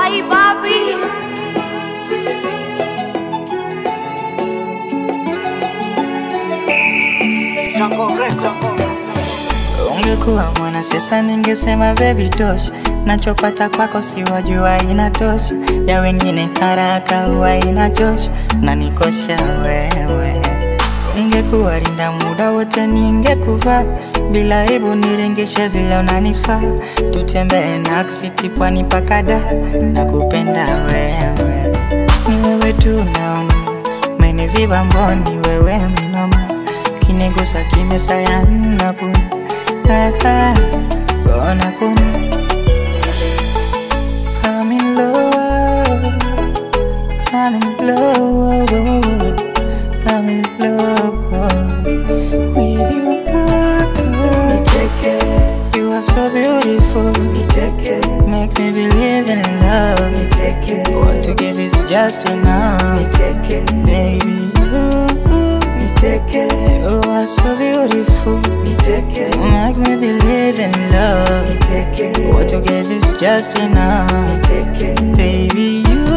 Ay, papi. Ungekuwa mwana siasa ningesema baby tosha, nachopata kwako si wajua inatosha, ya wengine haraka huwa inachosha, na nikosha wewe. Ungekuwa rinda muda wote ningekuvaa, bila aibu nirengeshe vile unanifaa, tutembee naksiti pwani mpaka Dar, nakupenda wewe, ni wewe tu naona, umeniziba mboni wewe mnoma, kinigusa kimesaya napuna Ah, ah, Bona kuna I'm in love I'm in love I'm in love With you Niteke You are so beautiful Niteke Make me believe in love Niteke What to give is just enough Niteke Baby you Niteke You are so beautiful Niteke Make me believe in love Niteke What you give is just enough Niteke Baby you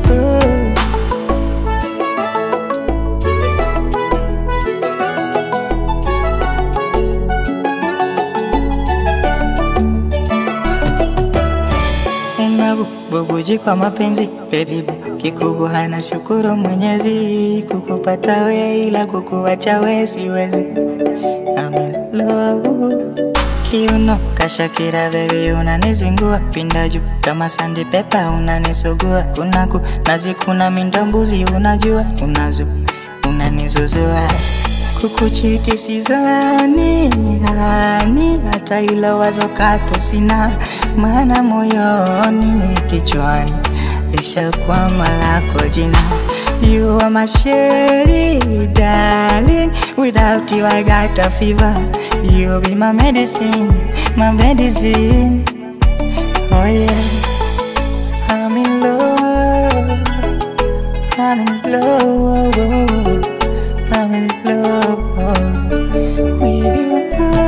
unabubuji kwa mapenzi baby boo kikubwa hana shukuru mwenyezi kukupata we ila kukuacha we siwezi I'm in love kiuno kashakira baby unanizingua pinda juu kama sandi pepa unanisugua kunaku nazikuna mindombuzi unajua unazo unanizuzua kukuchiti sizani hani hata ilo wazo kato sina maana moyoni kichwani lishakwama lako jina You are my sherry, darling. Without you, I got a fever. You be my medicine, my medicine. Oh yeah, I'm in love. I'm in love. I'm in love with you.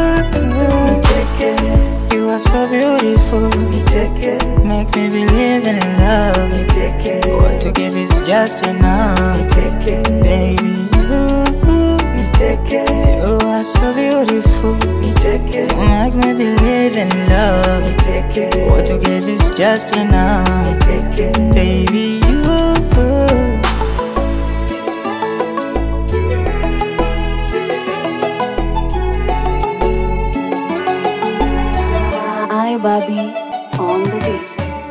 Niteke, you are so beautiful. Niteke, make me believe in love. Niteke, what to give is just enough. Niteke, baby, you. Niteke, you are so beautiful. Niteke, make me believe in love. Niteke, what to give is just enough. Niteke, baby, you. Ay, Bobby on the beat.